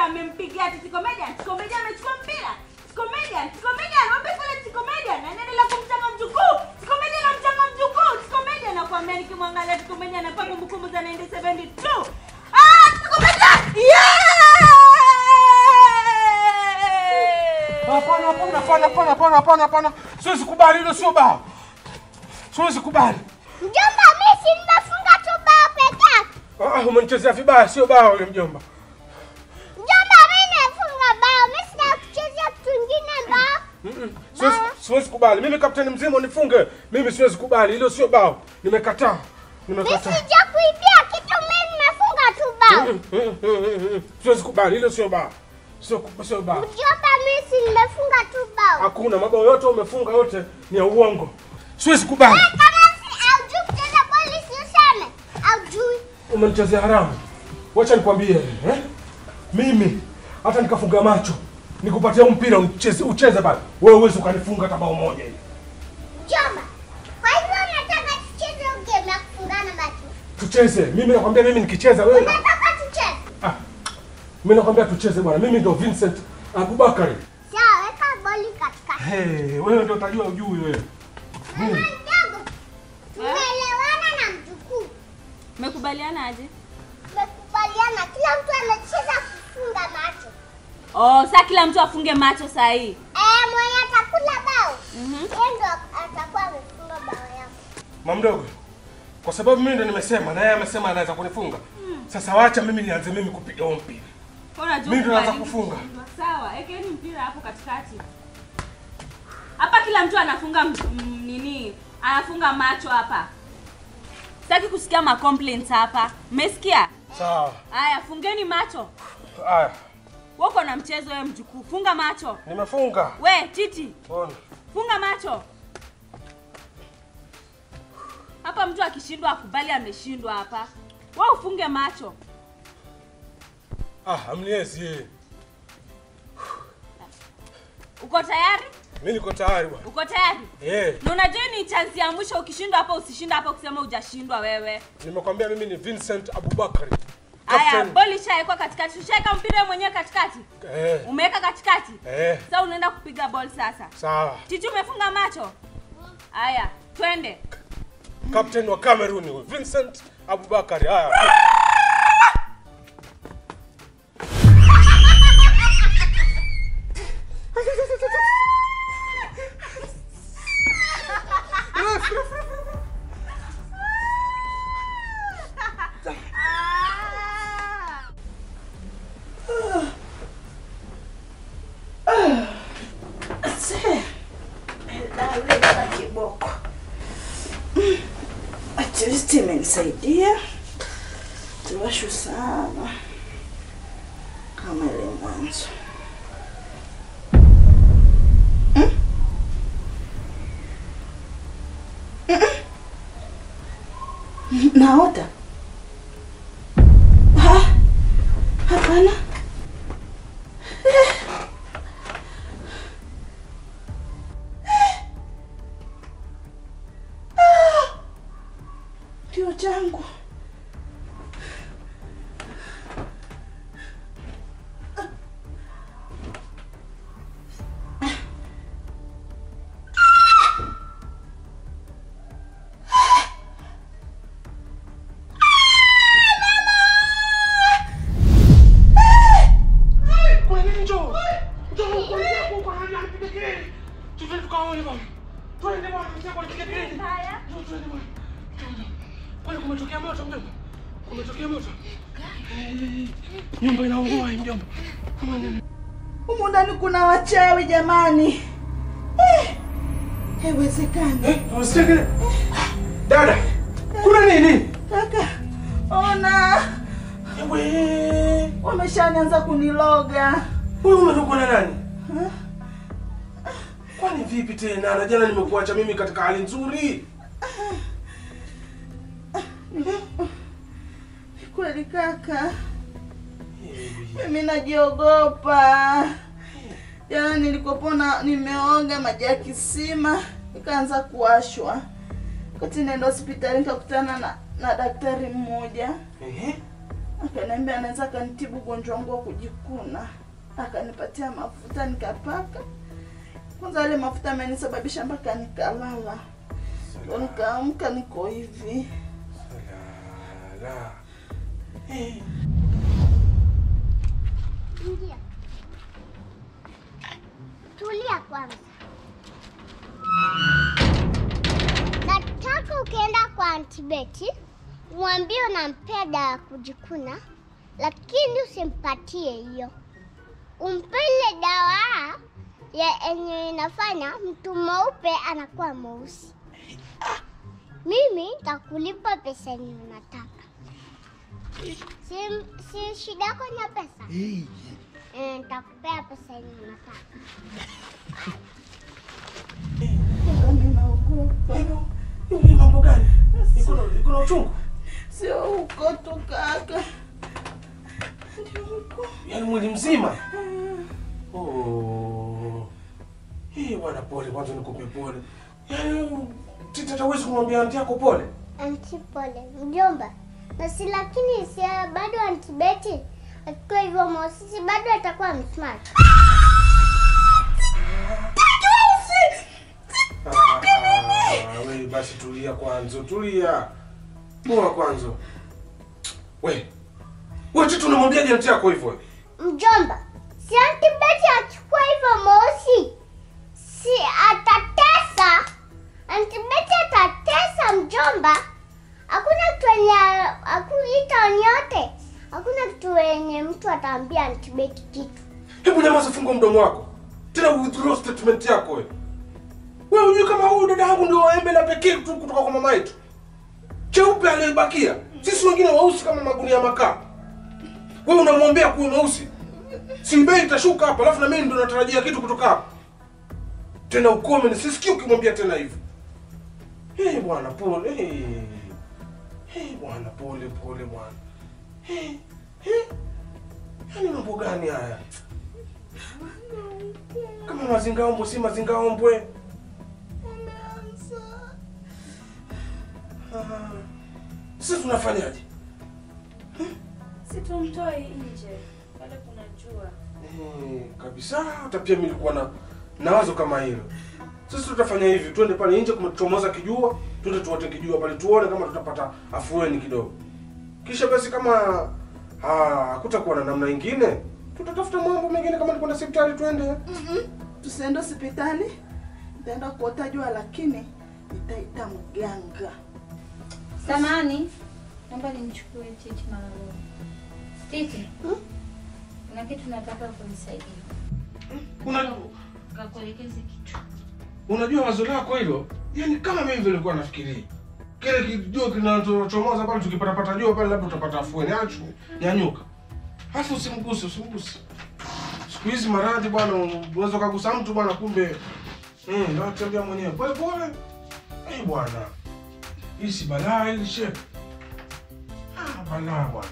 amempigia ati Comedian. Comedian amechukua mpira. Comedian, Comedian, mwambie kule Comedian. Anaendelea kumchanga mjukuu. Comedian anamchanga mjukuu. Comedian nakwambia nikimwangalia Comedian anapa kumbukumbu za 1972. Ah, Comedian! Yeah! Hapana, hapana, hapana, hapana, hapana, hapana, hapana. Siwezi kubali, hilo sio bao. Siwezi kubali. Mjomba, mimi si nimefunga tu bao peke yake. Ah, ah, umenichezea vibaya, sio bao yule mjomba. Mjomba, mimi nimefunga bao. Mimi sina kuchezea kitu kingine bao. Mm-mm. Siwezi, siwezi kubali. Mimi kapteni mzima unifunge. Mimi siwezi kubali. Hilo sio bao. Nimekataa. Mimi Nimekataa. sija kuibia kitu, mimi nimefunga tu bao. Mm, mm, mm, mm, mm. Siwezi kubali. Hilo sio bao. Sio sio bao. Mjomba, mimi si nimefunga tu bao. Hakuna mabao yote umefunga yote ni ya uongo. Siwezi kubali. Kama si aujui kucheza boli si useme. Aujui. Umenichezea haramu. Wacha nikwambie eh? Mimi hata nikafunga macho nikupatia huu mpira ucheze ucheze pale. Wewe uwezi ukanifunga hata bao moja hivi. Mjomba, kwa hivyo unataka tucheze game ya kufungana macho? Tucheze. Mimi nakwambia mimi nikicheza wewe. Unataka tucheze? Ah. Mimi nakwambia tucheze bwana. Mimi ndo Vincent Abubakari. Sawa, weka boli katikati. Hey, wewe ndo utajua ujui wewe. Mama mdogo, tumeelewana na mjukuu. Mmekubaliana aje? Tumekubaliana kila mtu anacheza kufunga macho. Oh, saa kila mtu afunge macho saa hii. Eh, mwenye atakula bao. Mhm. Yeye ndo atakuwa amefunga bao yako. Mamdogo. Kwa sababu mimi ndo nimesema na yeye amesema anaweza kunifunga. Sasa wacha mimi nianze mimi kupiga huo mpira. Unajua Mimi ndo naanza kubariki kufunga. kushindwa. Sawa, ekeni mpira hapo katikati. Hapa kila mtu anafunga m- m- nini? Anafunga macho hapa. Sitaki kusikia ma complaints hapa. Mmesikia? Sawa. Haya, fungeni macho. Haya, Wako na mchezo wewe mjukuu. Funga macho. nimefunga. We, Titi, Ona. funga macho. Hapa mtu akishindwa akubali ameshindwa hapa. Wewe ufunge macho. Ah, amniezi. Uko tayari? Mimi niko tayari bwana. Uko tayari? Eh, Na unajua ni chance ya mwisho ukishindwa hapa usishindwa hapa kusema hujashindwa wewe. nimekwambia mimi ni Vincent Abubakari. Haya, Captain. boli ishawekwa katikati. Ushaweka mpira wewe mwenyewe katikati? Eh, Umeweka katikati? eh, Sasa unaenda kupiga ball sasa. sawa. Titi umefunga macho? Haya, twende. Captain wa Cameroon huyu, Vincent Abubakari. Haya. Daleta kiboko. At least imenisaidia. Tuwashu sana kama ile mwanzo. Mm? Mm-mm. Naota? Ha? Hapana. Kio changu. Kuna nini njoo? Njoo kwa yako kwa hali ya kupiga kelele. Twende tukaone bwana. Twende bwana, mzee kwa kupiga kelele. Njoo twende bwana. Njoo. Kwani kumetokea moto mjomba? Kumetokea moto? Eh, Nyumba inaungua hii mjomba. Kama nini? Humu ndani kuna wachawi jamani. Eh, haiwezekani. Eh, unasikia kelele? Dada, kuna nini? Kaka, ona Ewe, wameshanianza kuniloga. wewe umetokwa na nani? Kwani vipi tena? Na jana nimekuacha mimi katika hali nzuri. Ni kweli kaka, mimi najiogopa. Jana nilikopona nimeoga maji ya kisima ikaanza kuwashwa. Wakati naenda hospitali nikakutana na, na daktari mmoja Ehe. akaniambia anaweza akanitibu ugonjwa wangu wa kujikuna, akanipatia mafuta nikapaka. Kwanza yale mafuta amenisababisha mpaka nikalala, ndo nikaamka niko hivi. Salala. Eh. Ingia. Tulia kwanza. Nataka ukienda kwa antibeti umwambie unampea dawa ya kujikuna, lakini usimpatie hiyo. Umpe ile dawa ya yenye inafanya mtu mweupe anakuwa mweusi. Mimi nitakulipa pesa yenye unataka. Si, si shida yako ni ya pesa? Eh, nitakupea pesa yenye unataka. Mimi naogopa, Hivyo, hivi ni mambo gani? Iko na iko na uchungu? sio huko tu kaka, ndio huko. Yaani mwili mzima? Oh. Hii bwana pole kwanza nikupe pole. Yaani tita hawezi kumwambia anti yako pole. Anti pole, mjomba. Na si lakini si bado antibeti. Akiwa hivyo Mosisi bado atakuwa msmart. Ah, we basi tulia kwanza, tulia. Poa kwanza. We. Wewe tu tunamwambia anti yako hivyo. Mjomba, si antibeti achukua hivyo Mosi. Si atatesa. Antibeti atatesa mjomba. Hakuna kitu yenye akuita nyote. Hakuna kitu yenye mtu ataambia antibeti kitu. Hebu nyamaza, funga mdomo wako. Tena withdraw statement yako wewe. Wewe unajua kama huyu dada yangu ndio embe la pekee tu kutoka kwa mama yetu. Cheupe aliyebakia. Sisi wengine weusi kama magunia ya makaa. Wewe unamwombea kuwa mweusi. Si bei itashuka hapa, alafu na mimi ndo natarajia kitu kutoka hapa. Tena ukome nisisikie ukimwambia tena hivyo. Eh bwana pole. Eh. Eh bwana pole pole bwana. Eh. Eh. Yaani mambo gani haya? Kama mazingaombwe si mazingaombwe. Umeanza. Ah. Sasa tunafanyaje? Si tumtoe nje. Pale kuna jua. Eh, kabisa hata pia mimi nilikuwa na na wazo kama hilo. Sasa tutafanya hivi, twende pale nje kuchomoza kijua, twende tuote kijua pale tuone kama tutapata afueni kidogo. Kisha basi kama ah, hakutakuwa na namna ingine, tutatafuta mambo mengine kama ni kwenda hospitali twende. Mm-mm. Tusiende hospitali, nitaenda kuota jua, lakini nitaita mganga. Samani, naomba nimchukue Titi mara moja. Titi, kuna kitu nataka kunisaidia. Una, Kakuelekeze kitu. unajua wazo lako hilo? Yaani kama mimi vile nilikuwa nafikiria. Kile kijua kinachochomoza pale tukipata jua pale labda utapata afueni. Achu, nyanyuka. Halafu usimguse, usimguse. Siku hizi maradhi bwana, unaweza kugusa mtu bwana, kumbe eh, ndio tembea mwenyewe pole pole. Eh bwana, hii si balaa hili shehe. Ah, balaa bwana.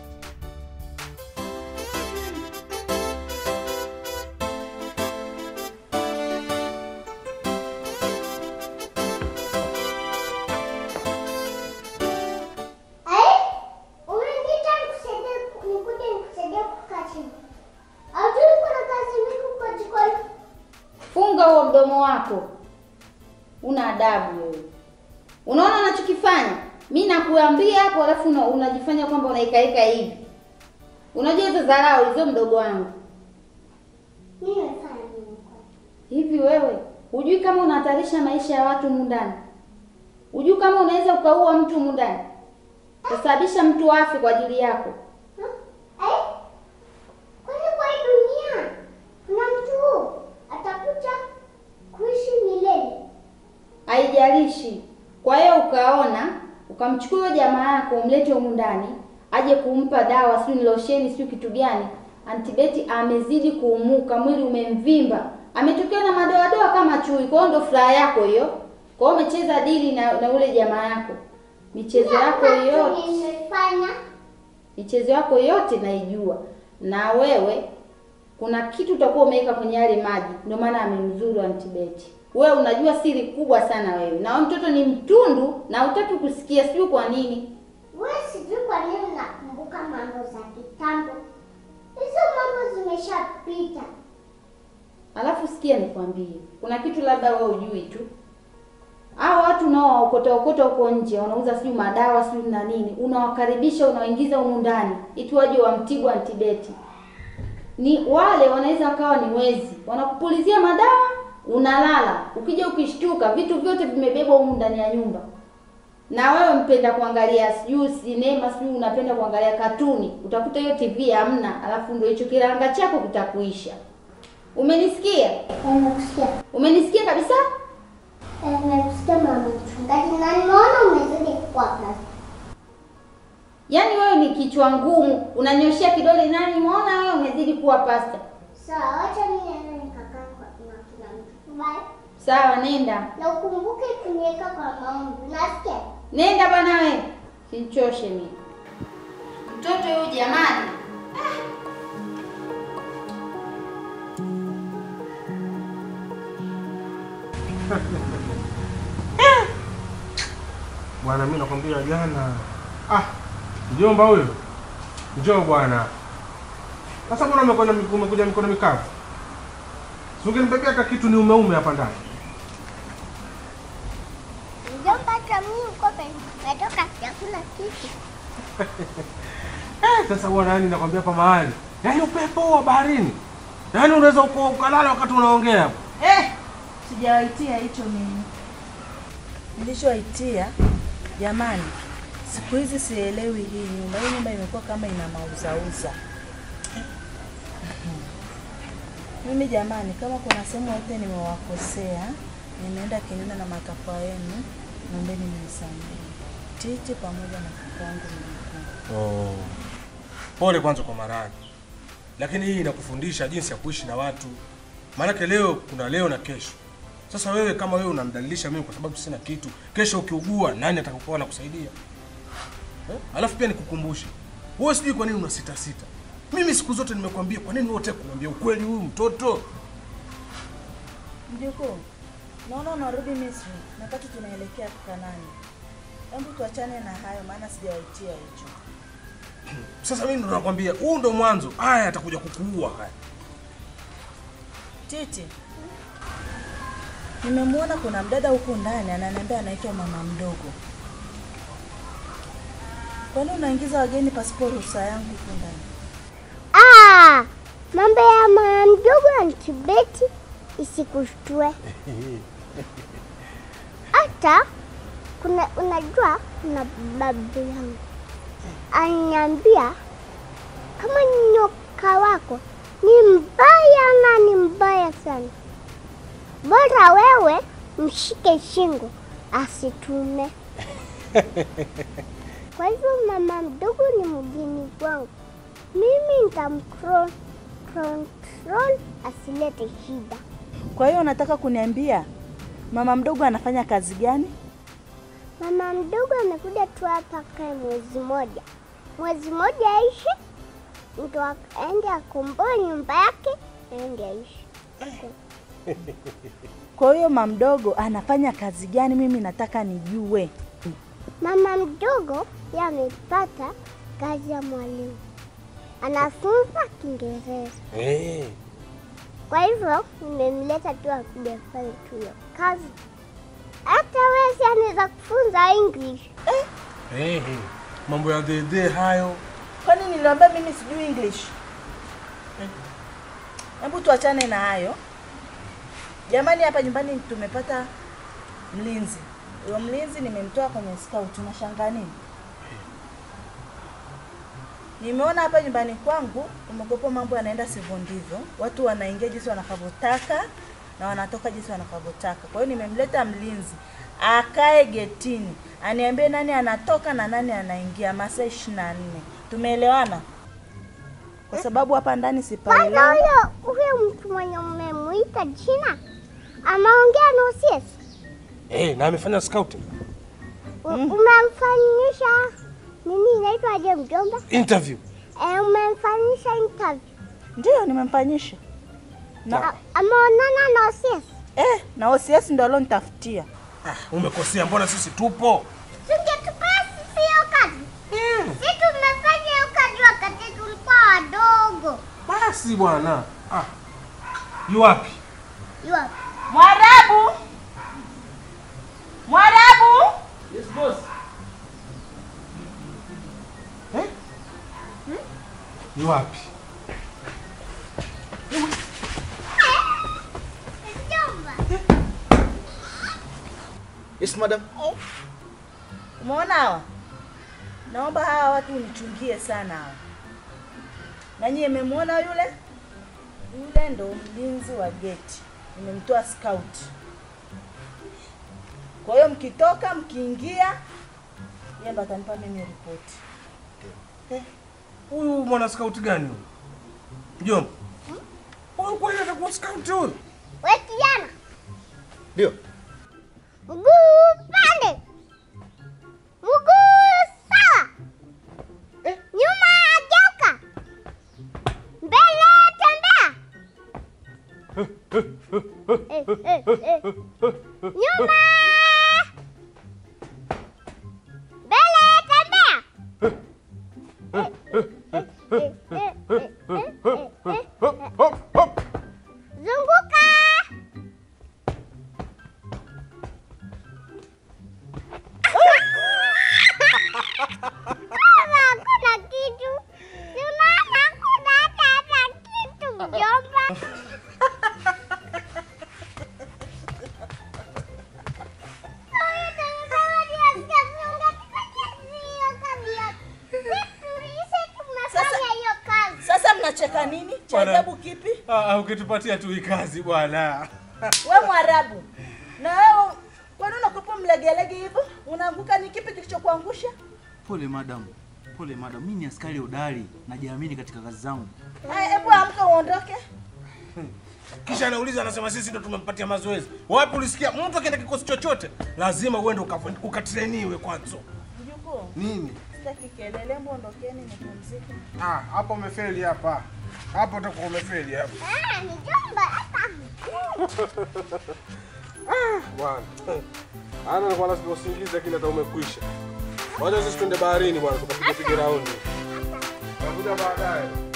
Eh? Umeniita nikusaidie nikuje nikusaidie kukaa chini. Hajui kuna kazi mingi kwa jikoni. Funga huo mdomo wako. Una adabu wewe. Unaona unachokifanya? Mi nakuambia hapo alafu una, unajifanya kwamba unaikaika hivi. Unajua hizo dharau hizo mdogo wangu. Mimi nafanya nini kwa? Hivi wewe hujui kama unahatarisha maisha ya watu humu ndani? Hujui kama unaweza ukaua mtu humu ndani? Kusababisha mtu afe kwa ajili yako. Huh? Eh? Kwani kwa hii dunia kuna mtu atakuja kuishi milele? Haijalishi. Kwa hiyo ukaona ukamchukua huyo jamaa yako umlete humu ndani aje kumpa dawa, sio ni losheni, sio kitu gani. Antibeti amezidi kuumuka, mwili umemvimba, ametokea na madoadoa kama chui. Kwa hiyo ndo furaha yako hiyo. Kwa hiyo umecheza dili na, na ule jamaa yako, michezo yako yote Nimefanya michezo yako yote naijua, na wewe kuna kitu utakuwa umeweka kwenye yale maji, ndio maana amemzuru Antibeti. Wewe unajua siri kubwa sana wewe, na wewe mtoto ni mtundu na hutaki kusikia, sijui kwa nini. wewe, sijui kwa nini nakumbuka mambo pita. Alafu sikia nikwambie, kuna kitu labda wewe ujui tu. Hao watu unaowaokota okota huko nje wanauza sijui madawa sijui na nini, unawakaribisha unawaingiza humu ndani iti waje wamtibu antibeti. Ni wale wanaweza wakawa ni wezi, wanakupulizia madawa, unalala. Ukija ukishtuka, vitu vyote vimebebwa humu ndani ya nyumba. Na wewe mpenda kuangalia sijui sinema sijui unapenda kuangalia katuni, utakuta hiyo TV hamna, alafu ndio hicho kiranga chako kitakuisha. Umenisikia? Nimekusikia. Umenisikia kabisa? Eh, Nimekusikia mama mchungaji na nimeona umezidi kuwa basi. Yaani wewe ni kichwa ngumu, unanyoshia kidole nani? Muona wewe umezidi kuwa pasta. Sawa, wacha mimi niende nikakaa kwa na kila mtu. Bye. Sawa, nenda Na ukumbuke kuniweka kwa maombi. Nasikia? nenda bwana wewe, sichoshe mimi. Mtoto huyu jamani, Bwana, mimi nakwambia jana. Ah, mjomba huyo. Njoo bwana. Sasa mbona umekwenda umekuja mikono mikavu? Si ungenibebea hata kitu ni umeume hapa ndani. Mjomba, hata mimi uko natoka sijakula kitu. Eh, sasa bwana, yani nakwambia hapa mahali. Yaani upepo wa baharini. Yaani unaweza uko- ukalala wakati unaongea hapo. Eh, sijawaitia hicho mimi. Nilichowaitia jamani, siku hizi sielewi hii nyumba. Hii nyumba imekuwa kama ina mauzauza. Mimi jamani, kama kuna sehemu yote nimewakosea, nimeenda kinyume na matakwa yenu, naombeni mnisamehe. Titi pamoja na kakangu mjukuu. Oh. Pole kwanza kwa maradhi, lakini hii inakufundisha jinsi ya kuishi na watu. Maanake leo kuna leo na kesho. Sasa wewe kama wewe unamdalilisha mimi kwa sababu sina kitu, kesho ukiugua nani atakayokuwa anakusaidia? Eh? Alafu pia nikukumbushe, wewe sijui kwa nini una sita sita. Mimi siku zote nimekwambia, kwa nini wote kumwambia ukweli huyu mtoto? Mjukuu, naona unarudi Misri na wakati tunaelekea Kanani. Hebu tuachane na hayo, maana sijawaitia hicho. Sasa mimi ndo nakwambia, huu ndo mwanzo. Haya atakuja kukuua haya. Titi, nimemwona kuna mdada huku ndani ananiambia anaitwa mama mdogo. Kwani unaingiza wageni pasipo ruhusa yangu huku ndani? Ah, mambo ya mama mdogo antibeti isikushtue. Hata kuna unajua, kuna babu yangu ananiambia kama nyoka wako ni mbaya na ni mbaya sana, bora wewe mshike shingo asitume. Kwa hivyo mama mdogo ni mgeni wangu, mimi nitamcontrol control asilete shida. Kwa hiyo unataka kuniambia mama mdogo anafanya kazi gani? Mama mdogo amekuja tu hapa kae mwezi moja, mwezi moja aishi, ndo ak- aende akomboe nyumba yake aende aishi. Kwa hiyo mama mdogo anafanya kazi gani? Mimi nataka nijue. Mama mdogo yeye amepata kazi ya mwalimu, anafunza Kiingereza. Eh. Kwa hivyo nimemleta tu akuja afanye tu hiyo kazi. Hata wewe si anaweza kufunza English. Eh. Mambo ya dede hayo. Kwani niliambia mimi sijui English? Hebu tuachane na hayo jamani. Hapa nyumbani tumepata mlinzi. Huyo mlinzi nimemtoa kwenye scout. Unashangaa nini? Nimeona hapa nyumbani kwangu umekopa mambo yanaenda sivyo ndivyo, watu wanaingia jinsi wanakavyotaka na wanatoka jinsi wanakavyotaka. Kwa hiyo nimemleta mlinzi akae getini, aniambie nani anatoka na nani anaingia masaa ishirini na nne. Tumeelewana? Kwa sababu hapa ndani Kwanza sipaelewi. huyo huyo mtu mwenye umemuita jina ameongea na OCS. Eh, na amefanya scouting. U- Umemfanyisha nini inaitwaje mjomba? Interview. Eh, umemfanyisha interview. Ndio nimemfanyisha na, A- Ameonana na OCS. eh, na OCS ndo alonitafutia. Ah, umekosea, mbona sisi tupo? Singetupea sisi hiyo kazi. Sisi tumefanya hiyo kazi wakati tulikuwa wadogo. Basi bwana. Ah. Yu wapi? Yu wapi? Mwarabu, Mwarabu, Yes boss. Eh? Yu wapi? Mjomba. Yes madam. Umeona hawa? Naomba hawa watu unichungie sana hawa. Na nyie mmemwona yule? Yule ndo mlinzi wa geti. Nimemtoa scout. Kwa hiyo mkitoka mkiingia, yeye ndo atanipa mimi ripoti. Huyu mwana scout gani huyu? Mjomba. Huyu kweli atakuwa scout huyu? We kijana, Ndio. mguu pande, mguu sawa, nyuma geuka, mbele tembea, Eh, eh, eh. nyuma, mbele tembea. Eh, eh, eh, eh, eh, eh, eh, eh. Hop, hop, hop. Zunguka. Kama hakuna kitu, si unaona hakuna hata hata kitu mjomba. Huyu tumesema ndio sikafunga, tumechezea hiyo kabla. Sisi tulishe tumefanya hiyo kazi. Sasa mnacheka nini? Cha Bwana. ajabu kipi? Ah, ah, ukitupatia tu hii kazi bwana. We Mwarabu, na wewe kwani unakupa mlegelege hivyo? Unaanguka, ni kipi kilichokuangusha? Pole madam. Pole madam. Mimi ni askari hodari, najiamini katika kazi zangu. Haya, hebu amka uondoke. Kisha anauliza anasema sisi ndo tumempatia mazoezi. Wapi ulisikia mtu akienda kikosi chochote lazima uende uka- ukatrainiwe kwanza. Mjukuu, Nini? sitaki kelele, hebu ondokeni nipumzike. Ah, hapo umefeli hapa. Hapo utakuwa umefeli hapa. Ah, mjomba hapa. Bwana. Ana nilikuwa lazima usingize lakini hata umekwisha. Wacha sisi twende baharini bwana tukapige pige raundi. Tutakuja baadaye.